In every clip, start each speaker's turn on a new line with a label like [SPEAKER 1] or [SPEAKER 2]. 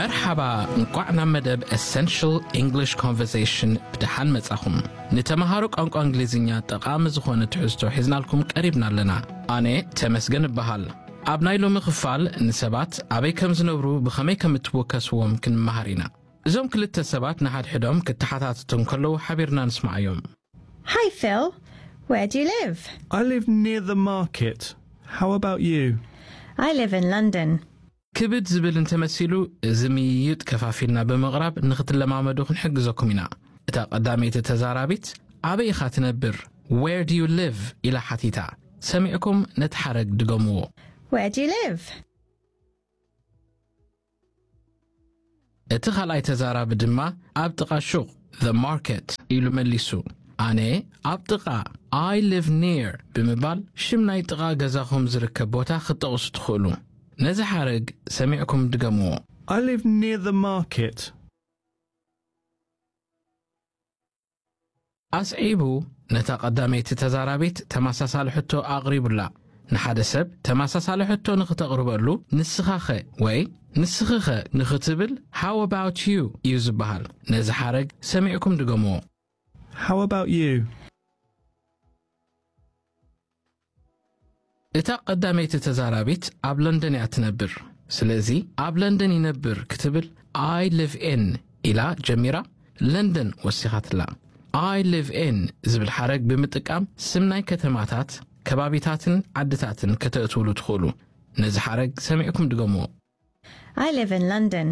[SPEAKER 1] መርሓባ እንቋዕ ናብ መደብ ኤሰንሽል እንግሊሽ ኮንቨርሴሽን ብድሓን መጻኹም ንተምሃሮ ቋንቋ እንግሊዝኛ ጠቓሚ ዝኾነ ትሕዝቶ ሒዝናልኩም ቀሪብና ኣለና ኣነ ተመስገን እበሃል ኣብ ናይ ሎሚ ክፋል ንሰባት ኣበይ ከም ዝነብሩ ብኸመይ ከም እትወከስዎም ክንመሃር ኢና እዞም ክልተ ሰባት ንሓድሕዶም ክተሓታትቱ ከለዉ ሓቢርና ንስማዕ እዮም
[SPEAKER 2] Hi, Phil. Where do you live?
[SPEAKER 3] I live near the market. How about you?
[SPEAKER 2] I live in London.
[SPEAKER 1] ክብድ ዝብል እንተመሲሉ እዚ ምይይጥ ከፋፊልና ብምቕራብ ንኽትለማመዱ ክንሕግዘኩም ኢና እታ ቀዳመይቲ ተዛራቢት ኣበይ ኢኻ ትነብር ዌር ድ ዩ ሊቭ ኢላ ሓቲታ ሰሚዕኩም ነቲ ሓረግ ድገምዎ
[SPEAKER 2] Where do you live?
[SPEAKER 1] እቲ ካልኣይ ተዛራቢ ድማ ኣብ ጥቓ ሹቕ ዘ ማርኬት ኢሉ መሊሱ ኣነ ኣብ ጥቓ ኣይ ሊቭ ኒር ብምባል ሽም ናይ ጥቓ ገዛኹም ዝርከብ ቦታ ክትጠቕሱ ትኽእሉ ነዚ ሓረግ ሰሚዕኩም ድገምዎ
[SPEAKER 3] I live near the market.
[SPEAKER 1] ኣስዒቡ ነታ ቀዳመይቲ ተዛራቢት ተመሳሳሊ ሕቶ ኣቕሪቡላ ንሓደ ሰብ ተመሳሳሊ ሕቶ ንኽተቕርበሉ ንስኻ ኸ ወይ ንስኺ ኸ ንኽትብል ሃው ኣባውት ዩ እዩ ዝበሃል ነዚ ሓረግ ሰሚዕኩም ድገምዎ
[SPEAKER 3] How about you?
[SPEAKER 1] እታ ቀዳመይቲ ተዛራቢት ኣብ ለንደን እያ ትነብር ስለዚ ኣብ ለንደን ይነብር ክትብል ኣይ ሊቭ ኤን ኢላ ጀሚራ ለንደን ወሲኻትላ ኣይ ሊቭ ኤን ዝብል ሓረግ ብምጥቃም ስም ናይ ከተማታት ከባቢታትን ዓድታትን ከተእትውሉ ትኽእሉ ነዚ ሓረግ ሰሚዕኩም ድገምዎ
[SPEAKER 2] I live in London.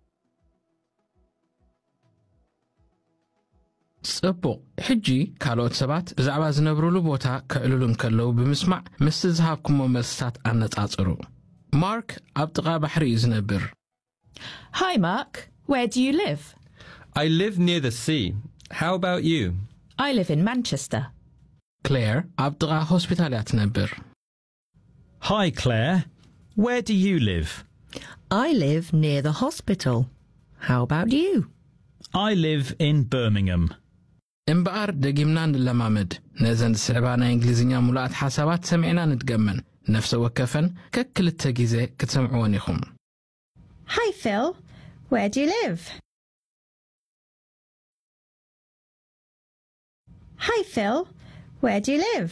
[SPEAKER 1] ጽቡቕ ሕጂ ካልኦት ሰባት ብዛዕባ ዝነብሩሉ ቦታ ክዕልሉ እንከለዉ ብምስማዕ ምስቲ ዝሃብኩሞ መልስታት ኣነጻጽሩ ማርክ ኣብ ጥቓ ባሕሪ እዩ ዝነብር
[SPEAKER 4] Hi, Mark. Where do you live?
[SPEAKER 5] I live near the sea. How about you?
[SPEAKER 4] I live in Manchester.
[SPEAKER 1] ክሌር ኣብ ጥቓ ሆስፒታል እያ ትነብር
[SPEAKER 6] Hi, Claire. Where do you live?
[SPEAKER 7] I live near the hospital. How about you?
[SPEAKER 6] I live in Birmingham.
[SPEAKER 1] እምበኣር ደጊምና ንለማመድ ነዘን ዝስዕባ ናይ እንግሊዝኛ ሙሉኣት ሓሳባት ሰሚዕና ንድገመን ነፍሰ ወከፈን ከክልተ ግዜ ክትሰምዕዎን ኢኹም
[SPEAKER 2] Hi, Phil. Where do you live? Hi, Phil. Where do you live?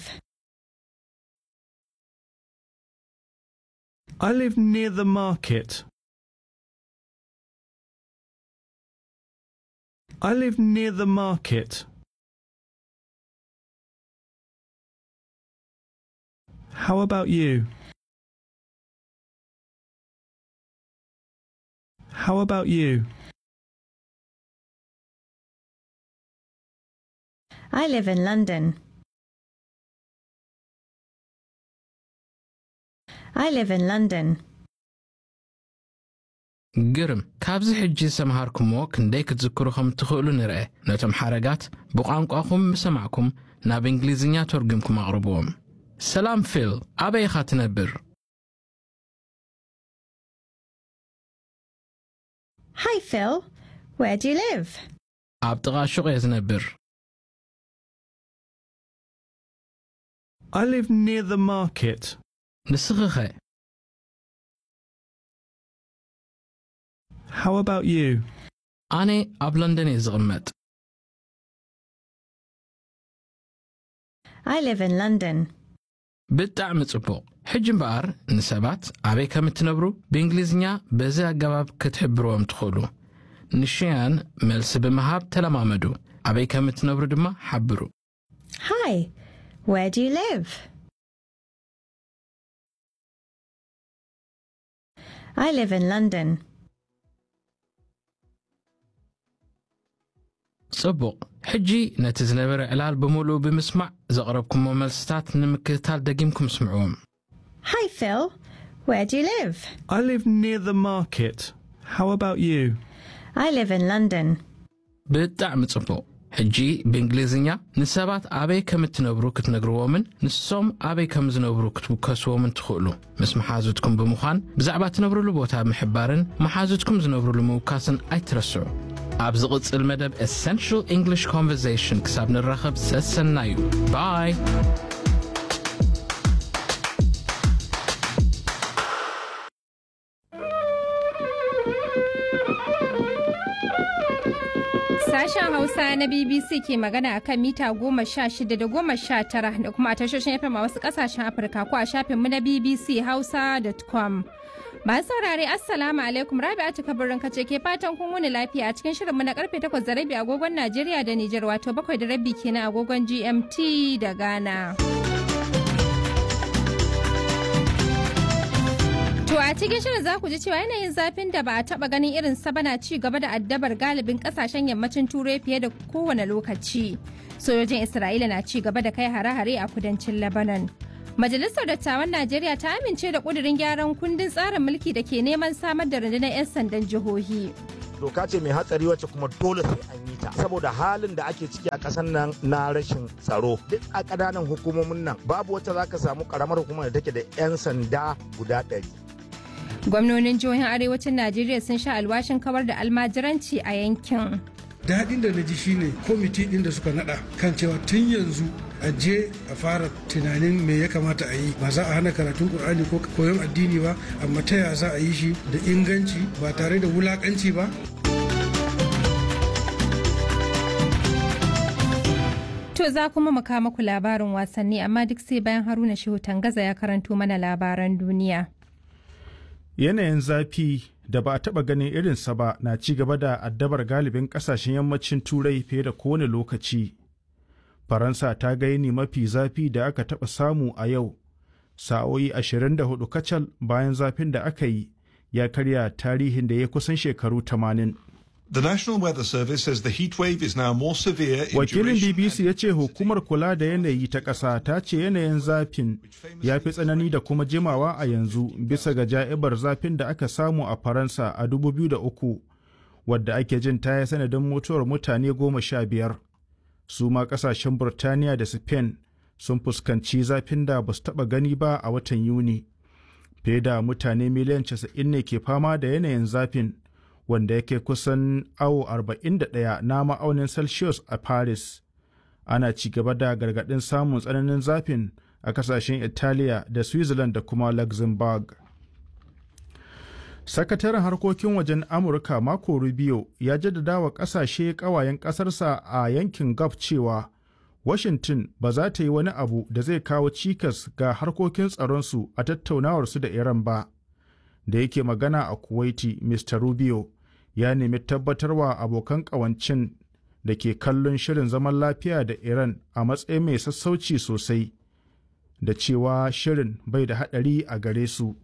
[SPEAKER 3] I live near the market. I live near the market. How about you? How about you?
[SPEAKER 2] I live in London. I live in London.
[SPEAKER 1] ግርም ካብዚ ሕጂ ዝሰምሃርኩሞ ክንደይ ክትዝክሩ ከም እትኽእሉ ንርአ ነቶም ሓረጋት ብቋንቋኹም ምሰማዕኩም ናብ እንግሊዝኛ ተርጉምኩም ኣቕርብዎም ሰላም ፊል ኣበይ ኢኻ ትነብር
[SPEAKER 2] Hi, Phil. Where do you live?
[SPEAKER 1] ኣብ ጥቓ ሹቕ እየ ዝነብር
[SPEAKER 3] I live near the market.
[SPEAKER 1] ንስኺ ኸ
[SPEAKER 3] How about you?
[SPEAKER 1] ኣነ ኣብ ለንደን እየ ዝቕመጥ
[SPEAKER 2] I live in London.
[SPEAKER 1] ብጣዕሚ ጽቡቕ ሕጂ እምበኣር ንሰባት ኣበይ ከም እትነብሩ ብእንግሊዝኛ በዚ ኣገባብ ክትሕብርዎም ትኽእሉ ንሽያን መልሲ ብምሃብ ተለማመዱ ኣበይ ከም እትነብሩ ድማ ሓብሩ
[SPEAKER 2] Hi. Where do you live? I live in London.
[SPEAKER 1] ጽቡቕ ሕጂ ነቲ ዝነበረ ዕላል ብምሉእ ብምስማዕ ዘቕረብኩሞ መልስታት ንምክትታል ደጊምኩም ስምዕዎም
[SPEAKER 2] Hi, Phil. Where do you live?
[SPEAKER 3] I live near the market. How about you?
[SPEAKER 2] I live in London.
[SPEAKER 1] ብጣዕሚ ጽቡቕ ሕጂ ብእንግሊዝኛ ንሰባት ኣበይ ከም እትነብሩ ክትነግርዎምን ንሶም ኣበይ ከም ዝነብሩ ክትውከስዎምን ትኽእሉ ምስ መሓዙትኩም ብምዃን ብዛዕባ ትነብሩሉ ቦታ ምሕባርን መሓዙትኩም ዝነብሩሉ ምውካስን ኣይትረስዑ ኣብ ዝቕጽል መደብ ኤሰንሽል እንግሊሽ ኮንቨርሴሽን ክሳብ ንራኸብ ሰሰና እዩ ባይ
[SPEAKER 8] Sashen Hausa na BBC ke magana a kan mita goma sha shida da goma sha tara da kuma a tashoshin FM a wasu kasashen Afirka ko a shafinmu na BBC Hausa.com. Masu saurare Assalamu alaikum Rabi'atu kabarin kace ke fatan kun wuni lafiya a cikin shirinmu na karfe 8 da rabi agogon Najeriya da Nijar wato bakwai da rabi kenan agogon GMT da Ghana. To a cikin shirin za ku ji cewa yanayin zafin da ba a taba ganin irin sa bana ci gaba da addabar galibin kasashen yammacin turai fiye da kowane lokaci. Sojojin Isra'ila na ci gaba da kai hare-hare a kudancin Lebanon. Majalisar Dattawan Najeriya ta amince da kudirin gyaran kundin tsarin mulki da ke neman samar da rundunar 'yan sandan jihohi.
[SPEAKER 9] doka ce mai hatsari wacce kuma dole sai an yi ta saboda halin da ake ciki a ƙasar nan na rashin tsaro duk a ƙananan hukumomin nan babu wacce za ka samu ƙaramar hukumar da take da 'yan sanda guda ɗari
[SPEAKER 8] Gwamnonin jihohin arewacin Najeriya sun sha alwashin kawar da almajiranci a yankin.
[SPEAKER 10] daɗin da na ji shine kwamiti ɗin da suka naɗa kan cewa tun yanzu a je a fara tunanin me ya kamata a yi ba za a hana karatun ƙur'ani ko koyon addini ba amma ta ya za a yi shi da inganci ba tare da wulaƙanci ba
[SPEAKER 8] To za kuma mu kawo muku labarin wasanni amma duk sai bayan Haruna Shehu Tangaza ya karanto mana labaran duniya.
[SPEAKER 3] Yanayin zafi da ba a taɓa ganin irinsa ba na ci gaba da addabar galibin ƙasashen yammacin turai fiye da kowane lokaci. Faransa ta ga yini mafi zafi da aka taɓa samu a yau, sa'o'i 24 kacal bayan zafin da aka yi ya karya tarihin da ya kusan shekaru 80.
[SPEAKER 11] The National Weather Service says the heat wave is now more severe in
[SPEAKER 3] Wakilin
[SPEAKER 11] duration
[SPEAKER 3] BBC ya ce hukumar kula da yanayi ta ƙasa ta ce yanayin zafin ya fi tsanani da kuma jimawa a yanzu bisa ga ja'ibar zafin da aka samu a Faransa a 2003 wadda ake jin ta yi sanadin mutuwar mutane goma sha biyar. Su ma ƙasashen Burtaniya da Spain sun fuskanci zafin da ba su taɓa gani ba a watan Yuni. Fiye da mutane miliyan 90 ne ke fama da yanayin zafin. wanda yake kusan awo 41 na ma'aunin celsius a paris ana ci gaba da gargaɗin samun tsananin zafin a kasashen italiya da switzerland da kuma luxembourg sakataren harkokin wajen amurka mako rubio ya jaddada wa kasashe kawayen kasarsa a yankin gulf cewa washington ba za ta yi wani abu da zai kawo cikas ga harkokin tsaronsu a tattaunawarsu da iran ba da yake magana a kuwaiti mr rubio ya nemi tabbatarwa abokan ƙawancin da ke kallon shirin zaman lafiya da Iran a matsayin mai sassauci sosai da cewa shirin bai da haɗari a gare su.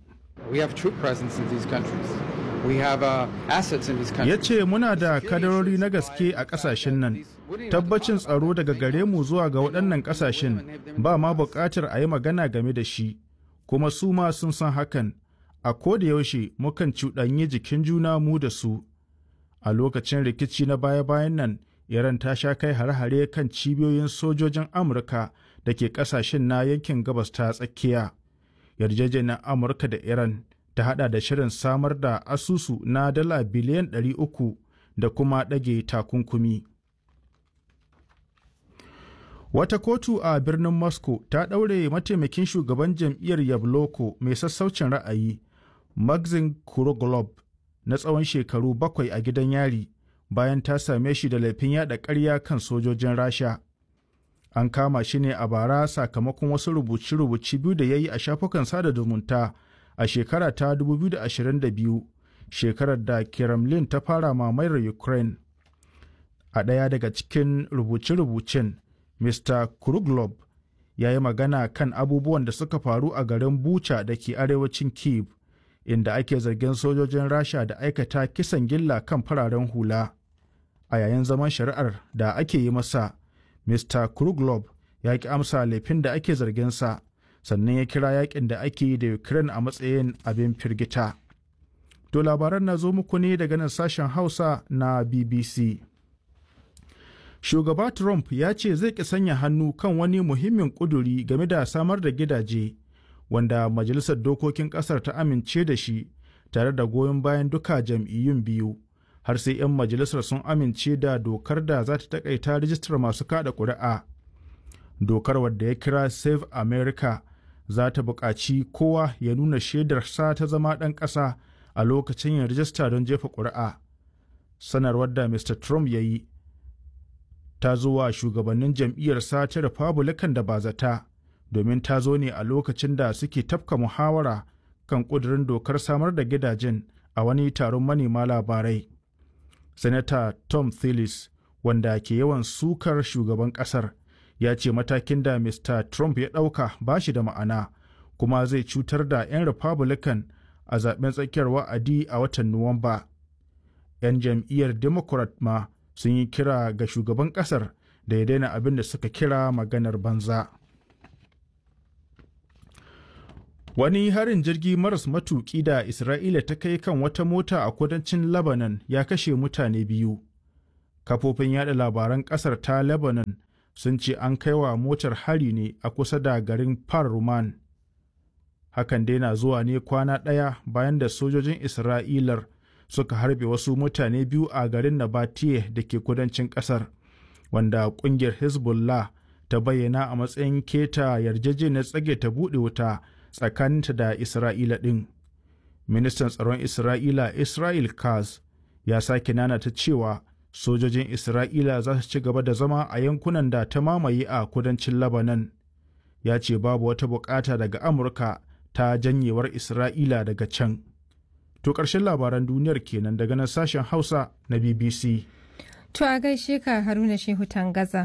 [SPEAKER 3] Ya ce muna da kadarori na gaske a ƙasashen nan, tabbacin tsaro daga gare mu zuwa ga waɗannan ƙasashen ba ma buƙatar a yi magana game da shi, kuma su ma sun san hakan, a koda yaushe mukan cuɗanyi jikin juna mu da su. a lokacin rikici na baya-bayan nan iran ta sha kai hare-hare kan cibiyoyin sojojin amurka da ke kasashen na yankin gabas ta tsakiya yarjejeniyar amurka da iran ta hada da shirin samar da asusu na dala biliyan 300 da kuma ɗage takunkumi wata kotu a birnin moscow ta ɗaure mataimakin shugaban jam'iyyar yabloko mai sassaucin ra'ayi maxim kuroglob na tsawon shekaru bakwai a gidan yari bayan ta same shi da laifin yada ƙarya kan sojojin rasha an kama shi ne a bara sakamakon wasu rubuce-rubuce biyu da ya yi a shafukan sada zumunta a shekara ta 2022 shekarar da kremlin ta fara mamayar ukraine a ɗaya daga cikin rubuce-rubucen mr kruglob ya yi magana kan abubuwan da suka faru a garin bucha da ke arewacin kiev inda ake zargin sojojin rasha da aikata kisan gilla kan fararen hula a yayin zaman shari'ar da ake yi masa mr kruglob ya ki amsa laifin da ake zarginsa sannan ya kira yakin da ake yi da ukraine a matsayin abin firgita to labaran na zo muku ne daga nan sashen hausa na bbc shugaba trump ya ce zai ki sanya hannu kan wani muhimmin kuduri game da samar da gidaje wanda majalisar dokokin kasar ta amince da shi tare da goyon bayan duka jam'iyyun biyu har sai 'yan majalisar sun amince da dokar da za ta takaita rijistar masu kada ƙuri'a dokar wadda ya kira save america za ta buƙaci kowa ya nuna shaidarsa ta zama ɗan ƙasa a lokacin yin rijista don jefa ƙuri'a sanarwar da mr trump ya yi ta zo wa shugabannin jam'iyyarsa ta republican da ba zata domin ta zo ne a lokacin da suke tafka muhawara kan ƙudurin dokar samar da gidajen a wani taron manema labarai Sanata Tom Tillis wanda ke yawan sukar shugaban ƙasar ya ce matakin da Mr. Trump ya ɗauka ba shi da ma'ana kuma zai cutar da 'yan Republican a zaben tsakiyar wa'adi a watan Nuwamba. 'Yan jam'iyyar Democrat ma sun yi kira ga shugaban ƙasar da ya daina abin da suka kira maganar banza. Wani harin jirgi maras matuƙi da Isra'ila ta kai kan wata mota a kudancin Lebanon ya kashe mutane biyu. Kafofin yada labaran ƙasar ta Lebanon sun ce an kai wa motar hari ne a kusa da garin Par-Ruman. Hakan dai na zuwa ne kwana ɗaya bayan da sojojin Isra'ilar suka harbe wasu mutane biyu a garin Nabatiye da ke kudancin ƙasar, wanda ƙungiyar Hezbollah ta bayyana a matsayin keta yarjejeniyar tsage ta buɗe wuta. tsakaninta da Isra'ila ɗin. Ministan tsaron Isra'ila Israel Kaz ya sake nanata cewa sojojin Isra'ila za su ci gaba da zama a yankunan da ta mamaye a kudancin Lebanon. Ya ce babu wata bukata daga Amurka ta janyewar Isra'ila daga can. To ƙarshen labaran duniyar kenan daga nan sashen Hausa na BBC.
[SPEAKER 8] To a gaishe ka Haruna Shehu Tangaza.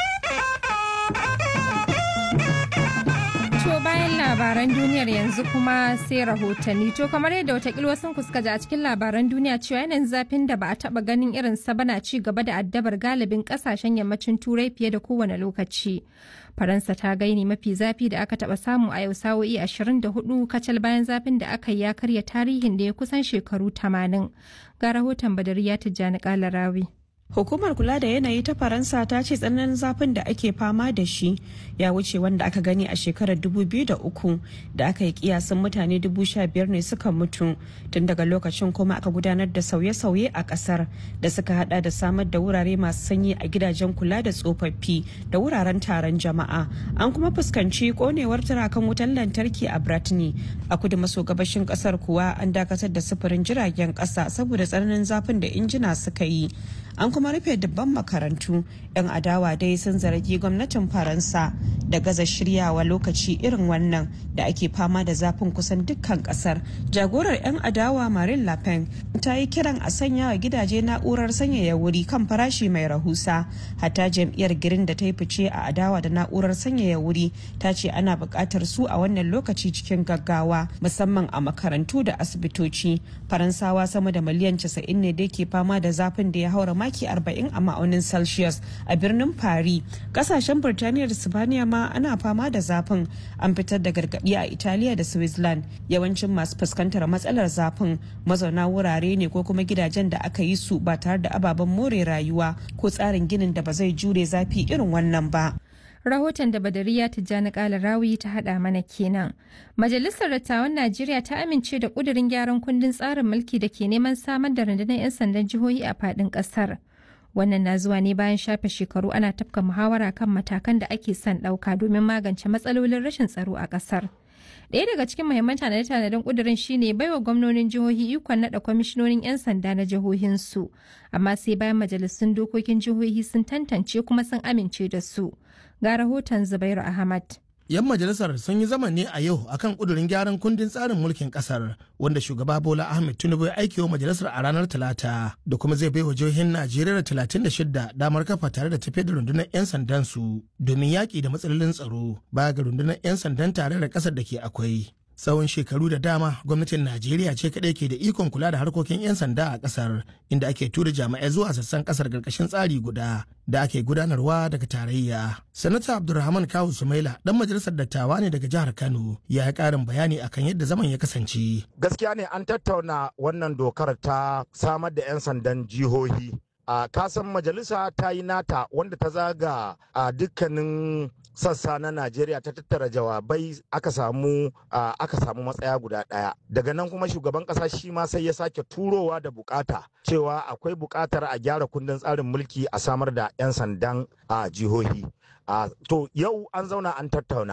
[SPEAKER 8] To bayan labaran duniyar yanzu kuma sai rahotanni. To kamar yadda watakila wasu kuska ji a cikin labaran duniya cewa yanayin zafin da ba a taba ganin irin sa bana ci gaba da addabar galibin kasashen yammacin turai fiye da kowane lokaci. Faransa ta gaini mafi zafi da aka taba samu a yau sa'o'i 24 kacal bayan zafin da aka yi ya karya tarihin da ya kusan shekaru 80. Ga rahoton Badariya Tijjani Kalarawi.
[SPEAKER 12] Hukumar kula da yanayi ta Faransa ta ce tsananin zafin da ake fama da shi ya wuce wanda aka gani a shekarar 2003 da aka yi kiyasin mutane 15,000 ne suka mutu tun daga lokacin kuma aka gudanar da sauye-sauye a kasar da suka hada da samar da wurare masu sanyi a gidajen kula da tsofaffi da wuraren taron jama'a an kuma fuskanci konewar turakan wutan lantarki a Bratni a kudu maso gabashin kasar kuwa an dakatar da sufurin jiragen kasa saboda tsananin zafin da injina suka yi an kuma rufe dubban makarantu 'yan adawa dai sun zargi gwamnatin faransa da gaza shiryawa lokaci irin wannan da ake fama da zafin kusan dukkan kasar jagorar 'yan adawa marin lapen ta yi kiran a sanya wa gidaje na'urar sanyaya wuri kan farashi mai rahusa hatta jam'iyyar girin da ta yi fice a adawa da na'urar sanyaya wuri ta ce ana buƙatar su a wannan lokaci cikin gaggawa musamman a makarantu da asibitoci faransawa sama da miliyan 90 ne da ke fama da zafin da ya haura maki 40 a ma'aunin celsius a birnin paris kasashen birtaniya da sibaniya ma ana fama da zafin an fitar da gargaɗi a italiya da switzerland yawancin masu fuskantar matsalar zafin mazauna wurare ne ko kuma gidajen da aka yi su ba tare da ababen more rayuwa ko tsarin ginin da ba zai jure zafi irin wannan ba
[SPEAKER 8] rahoton da badariya tijjani kala rawi ta hada mana kenan majalisar dattawan najeriya ta amince da kudirin gyaran kundin tsarin mulki da ke neman samar da rundunar 'yan sandan jihohi a fadin kasar wannan na zuwa ne bayan shafe shekaru ana tafka muhawara kan matakan da ake son ɗauka domin magance matsalolin rashin tsaro a ƙasar. Ɗaya daga cikin muhimman tanade-tanaden ƙudurin shine baiwa gwamnonin jihohi ikon naɗa kwamishinonin 'yan sanda na jihohinsu, amma sai bayan majalisun dokokin jihohi sun tantance kuma sun amince da su. Ga rahoton Zubairu Ahmad.
[SPEAKER 13] 'yan majalisar sun yi zama ne a yau akan kudurin gyaran kundin tsarin mulkin kasar wanda shugaba bola ahmed tinubu ya aikewa majalisar a ranar talata da kuma zai baiwa jihohin najeriya da talatin da shidda damar kafa tare da tafiyar da rundunar 'yan sandan su domin yaƙi da matsalolin tsaro baya ga rundunar 'yan sandan tare da ƙasar da ke akwai tsawon shekaru da dama gwamnatin najeriya ce kaɗai ke da ikon kula da harkokin 'yan sanda a ƙasar inda ake tura jami'ai zuwa sassan ƙasar ƙarƙashin tsari guda da ake gudanarwa daga tarayya sanata abdulrahman kawu sumaila dan majalisar dattawa ne daga jihar kano ya yi ƙarin bayani akan yadda zaman ya kasance
[SPEAKER 9] gaskiya ne an tattauna wannan dokar ta samar da 'yan sandan jihohi a kasan majalisa ta yi nata wanda ta zaga a dukkanin sassa na Najeriya ta tattara jawabai aka samu aka samu matsaya guda ɗaya. Daga nan kuma shugaban ƙasa shi ma sai ya sake turowa da bukata cewa akwai bukatar a gyara kundin tsarin mulki a samar da 'yan sandan a jihohi. To yau an zauna an tattauna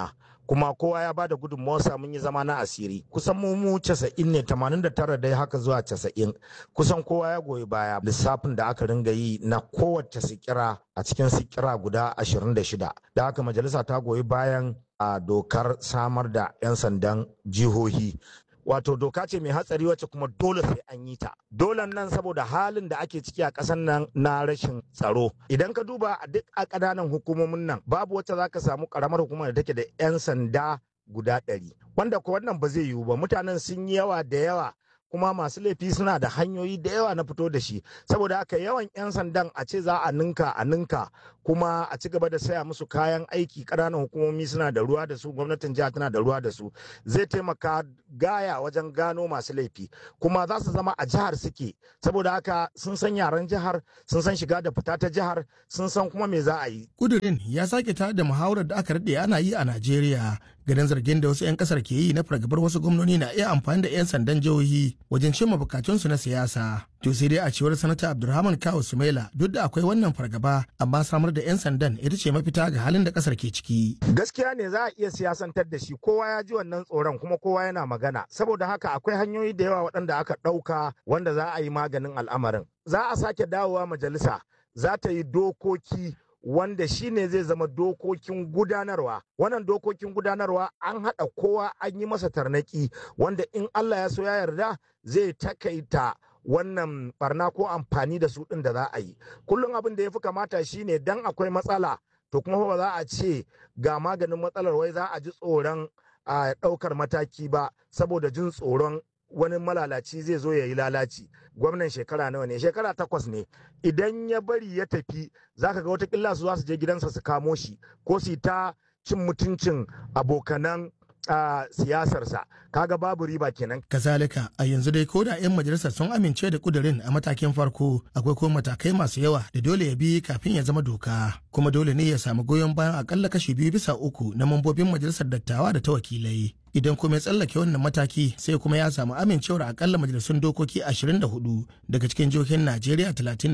[SPEAKER 9] kuma kowa ya bada gudunmawarsa mun yi zama na asiri kusan mu mu casa'in ne tamanin da tara dai haka zuwa casa'in kusan kowa ya goyi baya lissafin da aka ringa yi na kowace sikira a cikin sikira guda ashirin da shida da haka majalisa ta goyi bayan a dokar samar da 'yan sandan jihohi wato doka ce mai hatsari wacce kuma dole sai an yi ta dole nan saboda halin da ake ciki a ƙasar nan na rashin tsaro idan ka duba a duk a ƙananan hukumomin nan babu wacce za ka samu ƙaramar hukumar da take da 'yan sanda guda ɗari wanda ko wannan ba zai yiwu ba mutanen sun yi yawa da yawa kuma masu laifi suna da hanyoyi da yawa na fito da shi saboda haka yawan 'yan sandan a ce za a ninka a ninka kuma a ci gaba da saya musu kayan aiki ƙananan hukumomi suna da ruwa da su gwamnatin jiha tana da ruwa da su zai taimaka gaya wajen gano masu laifi kuma za su zama a jihar suke saboda haka sun san yaren jihar sun san shiga da fita ta jihar sun san kuma me za a yi
[SPEAKER 13] kudirin ya sake tare da muhawarar da aka daɗe ana yi a najeriya ganin zargin da wasu 'yan kasar ke yi na fargabar wasu gwamnoni na iya amfani da 'yan sandan jihohi wajen cimma bukatunsu na siyasa to sai dai a cewar sanata abdulrahman kawo sumaila duk da akwai wannan fargaba amma samar da 'yan sandan ita ce mafita ga halin da kasar ke ciki
[SPEAKER 9] gaskiya ne za a iya siyasantar da shi kowa ya ji wannan tsoron kuma kowa yana magana saboda haka akwai hanyoyi da yawa waɗanda aka ɗauka wanda za a yi maganin al'amarin za a sake dawowa majalisa za ta yi dokoki wanda shi ne zai zama dokokin gudanarwa wannan dokokin gudanarwa an haɗa kowa an yi masa tarnaki wanda in Allah ya so ya yarda zai takaita wannan barna ko amfani da su ɗin da za a yi kullum abin da ya fi kamata shine dan akwai matsala to kuma ba za a ce ga maganin matsalar wai za a ji tsoron a ɗaukar mataki ba saboda jin tsoron wani malalaci zai zo ya yi lalaci gwamnan shekara nawa ne shekara takwas ne idan ya bari ya tafi zaka ga watakila su za su je gidansa su kamo shi ko su ta cin mutuncin abokanan a siyasarsa kaga babu riba kenan
[SPEAKER 13] kazalika a yanzu dai ko da 'yan majalisar sun amince da kudirin a matakin farko akwai kuma matakai masu yawa da dole ya bi kafin ya zama doka kuma dole ne ya samu goyon bayan akalla kashi biyu bisa uku na mambobin majalisar dattawa da ta wakilai idan kuma ya tsallake wannan mataki sai kuma ya samu amincewar akalla majalisun dokoki 24 daga cikin jihohin najeriya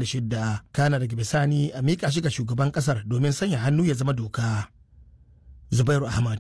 [SPEAKER 13] 36 kana daga bisani a miƙa shi ga shugaban ƙasar domin sanya hannu ya zama doka zubairu ahmad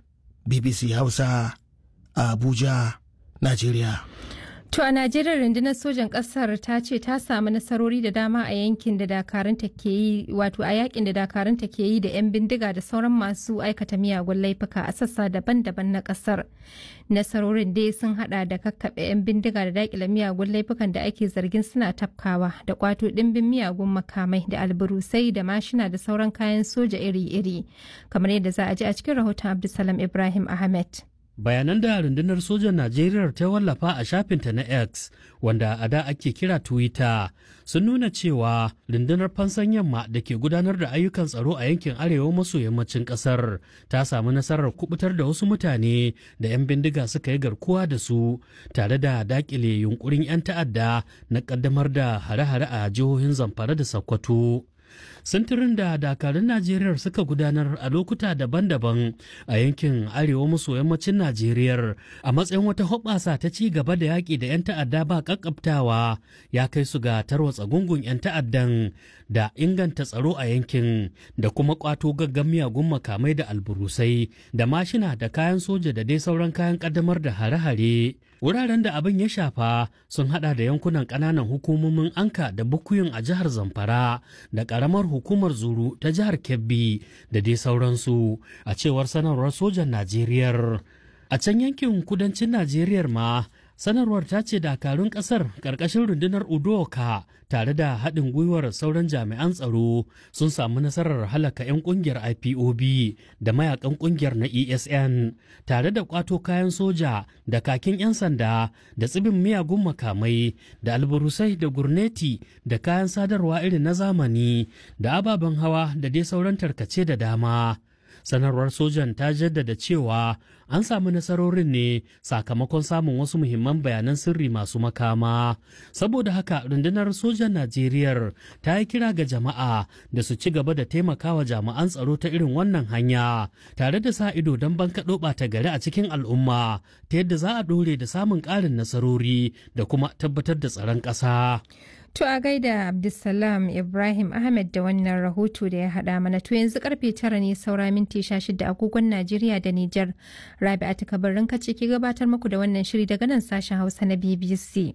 [SPEAKER 13] bbc hausa a abuja najeriya
[SPEAKER 8] To a Najeriya rundunar sojan ƙasar ta ce ta samu nasarori da dama a yankin da dakarunta ke yi wato a yakin da dakarunta ke yi da 'yan bindiga da sauran masu aikata miyagun laifuka a sassa daban-daban na ƙasar. Nasarorin dai sun hada da kakkaɓe 'yan bindiga da daƙile miyagun laifukan da ake zargin suna tafkawa da kwato ɗimbin miyagun makamai da alburusai da mashina da sauran kayan soja iri-iri kamar yadda za a ji a cikin rahoton Abdulsalam Ibrahim Ahmed.
[SPEAKER 14] bayanan da rundunar sojan najeriya ta wallafa a shafinta na x wanda a da ake kira twitter sun nuna cewa rundunar fansan yamma da ke gudanar da ayyukan tsaro a yankin arewa maso yammacin kasar ta samu nasarar kubutar da wasu mutane da 'yan bindiga suka yi garkuwa da su tare da dakile yunkurin 'yan ta'adda na kaddamar da hare-hare a jihohin zamfara da sokoto sintirin da dakarun najeriya suka gudanar a lokuta daban-daban a yankin arewa maso yammacin najeriya a matsayin wata hoɓasa ta ci gaba da yaƙi da 'yan ta'adda ba ƙaƙƙabtawa ya kai su ga tarwatsa gungun 'yan ta'addan da inganta tsaro a yankin da kuma ƙwato gaggan miyagun makamai da alburusai da mashina da kayan soja da dai sauran kayan ƙaddamar da hare-hare wuraren da abin ya shafa sun hada da yankunan ƙananan hukumomin anka da bukuyin a jihar zamfara da ƙaramar hukumar zuru ta jihar kebbi da dai sauransu a cewar sanarwar sojan najeriya a can yankin kudancin najeriya ma sanarwar ta ce dakarun kasar ƙarƙashin rundunar udoka tare da haɗin gwiwar sauran jami'an tsaro sun samu nasarar halaka 'yan ƙungiyar ipob da mayakan ƙungiyar na esn tare da ƙwato kayan soja da kakin 'yan sanda da tsibin miyagun makamai da alburusai da gurneti da kayan sadarwa irin na zamani da ababen hawa da dai sauran tarkace da dama sanarwar sojan ta jaddada cewa an samu nasarorin ne sakamakon samun wasu muhimman bayanan sirri masu makama saboda haka rundunar sojan najeriya ta yi kira ga jama'a da su ci gaba da taimakawa jami'an tsaro ta irin wannan hanya tare da sa ido don bankaɗo ɓata gari a cikin al'umma ta yadda za a ɗore da samun ƙarin nasarori da kuma tabbatar da tsaron ƙasa.
[SPEAKER 8] To a gaida Abdulsalam Ibrahim Ahmed da wannan rahoto da ya haɗa mana to yanzu karfe tara ne saura minti sha shida agogon Najeriya da Nijar. Rabi'atu kabarin kace ke gabatar muku da wannan shiri daga nan sashen Hausa na BBC.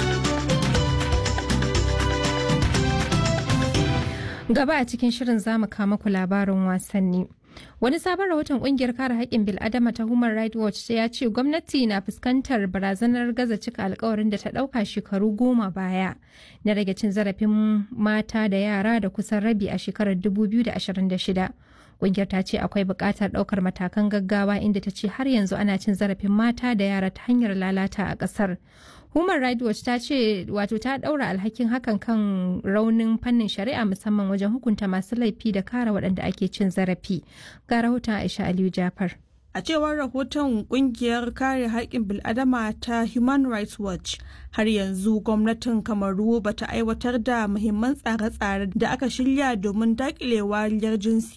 [SPEAKER 8] Gaba a cikin shirin zamu kama ku labarin wasanni. Wani sabon rahoton kungiyar kare haƙƙin bil'adama ta Human Rights Watch ya ce gwamnati na fuskantar barazanar gaza cika alkawarin da ta ɗauka shekaru goma baya na rage cin zarafin mata da yara da kusan rabi a shekarar 2026. Kungiyar ta ce akwai buƙatar ɗaukar matakan gaggawa inda ta ce har yanzu ana cin zarafin mata da yara ta hanyar lalata a ƙasar. Human Rights Watch ta ce wato ta ɗaura alhakin hakan kan raunin fannin shari'a musamman wajen hukunta masu laifi da kare waɗanda ake cin zarafi. Ga rahoton Aisha Aliyu Jafar.
[SPEAKER 15] A cewar rahoton kungiyar kare haƙƙin bil'adama ta Human Rights Watch, har yanzu gwamnatin Kamaru bata aiwatar da muhimman tsare-tsare da aka shirya domin daƙile wariyar jinsi